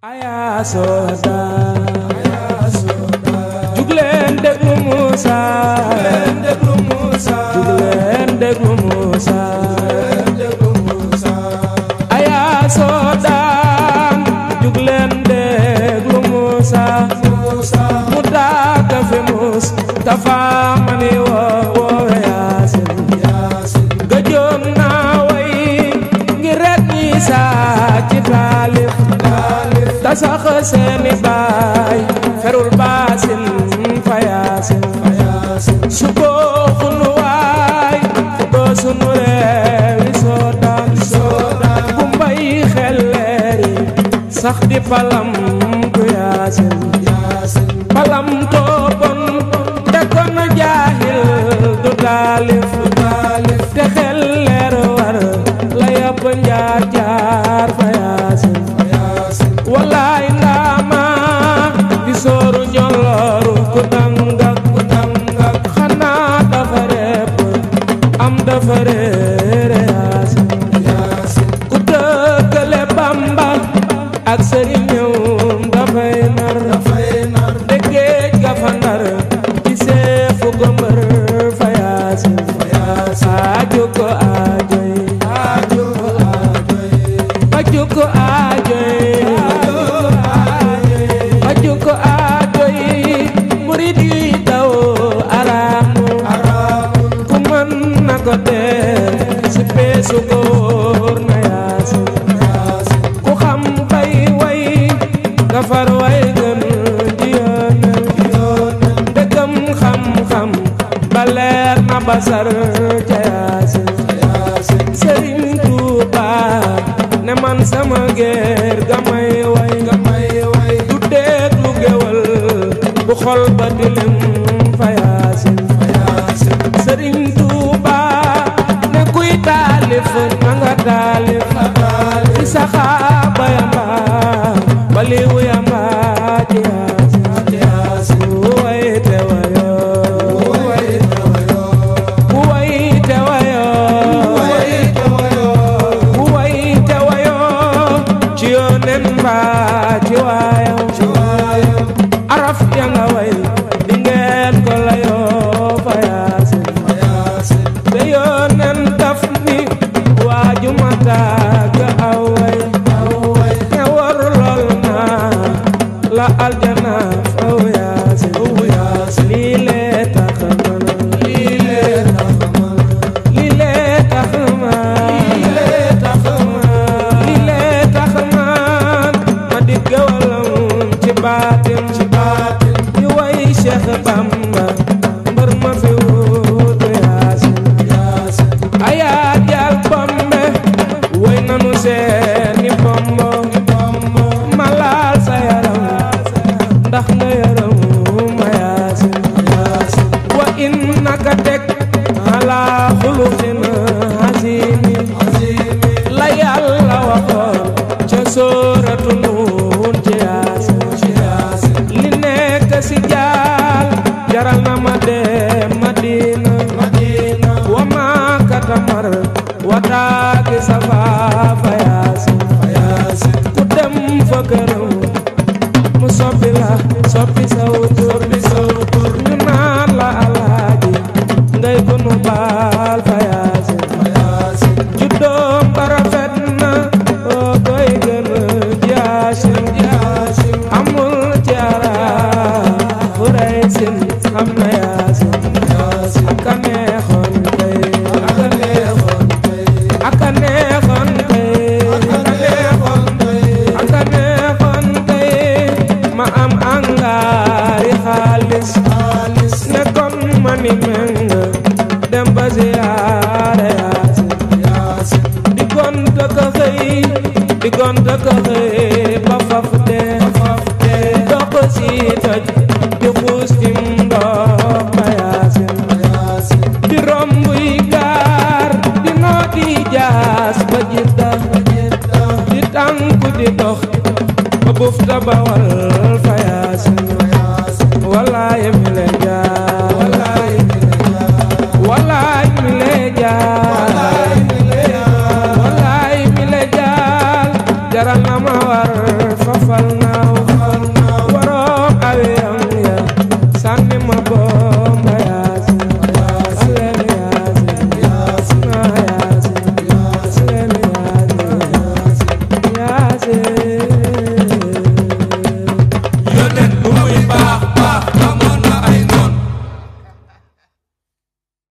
aya soda jugleen déglu Moussa jugleen déglu Moussa aya soda jugleen déglu Moussa mu daaga fi mus tafa mani wo woowe yaasin gëjoon naa way ngir rek ñi saa ci taalif ta sax seeni baay ferul baasin fa yaasin su ko xunu waay doo sunu reewi soodaan bu mbay xelleeri sax di palam ku yaasin palam toobon te kon jaahil du taalif te xel leer war la yàpp njaar jaar fa yaasin wallaay ndaama di sooru ñolooru ku dangak ku dangak xanaa dafa repp am dafa réere yaasin ku dëkkale bamba ak sëriñëwum dafay nar de géej ga fa ndar ci seefu ko mbër fa yaasin aajo ko aajoy aajo ko aajoy aajo ko aajoy murid yi daw araamu ku mën na ko def si peesu ko wóor na yaasin ku xam bay way nga far way gën di yoonal dëggam xam-xam ba leer na basar ca yaasin sëriñ Tuuba ne man sama géer ga may way du déglu géwal bu xol ba dilim fa yaasin sëriñ Tuuba ne kuy taalif na nga taalif ci saxaaba yamba baliwu yamba ci yaasin ku way te wayo ku way te wayo ku way te wayo ci yoonen mbaa ci waayo araf ya nga way di ngeen ko layoo fa yaasin te yoonen daf ni waaju ma tàgg aw way te war lool naa la aljana faw yaasin lii lee tax man lii lee tax man lii lee tax man ma di gawalam ci baatin di way Cheikh Bamba mbër ma fi wuutu yaasin ayaa jaal bombe way nanu seeni bombo ma laal sa yaram ndax nga yaram ma yaasin wa innaka teg ala xuluqin azimin la yàlla waxoon ca sóoratu nuun ci yaasin li nekk si jaal jaral na ma dem madina wa maakata mar wa taagi safaafa yaasin ku dem fa këram mu soppi la soppi saw tur ñu naan la alaaji ngay ko nu baal fa yaasin juddoom ba rafet na oo koy gën jaasin amul ci arab fu rey sin xam na yaasin aka neexoon tey aka neexoon tey aka neexoon tey ma am angaari xaalis ne kon ma ni meng dem ba ziyaare yaasin di gonta ka xëy di gonta ka xëy ba faf dee dox si toj di xuus ci ndox ma yaasin di romb yi gaar di nooti jaas ba jidda di tànku di dox ba bufta ba wal fa yaasin wallaay mi le jaar wallaay mi le jaar wallaay mi le jaar jaral na ma war fa fal naaw waroom awiyam ya sànni ma boom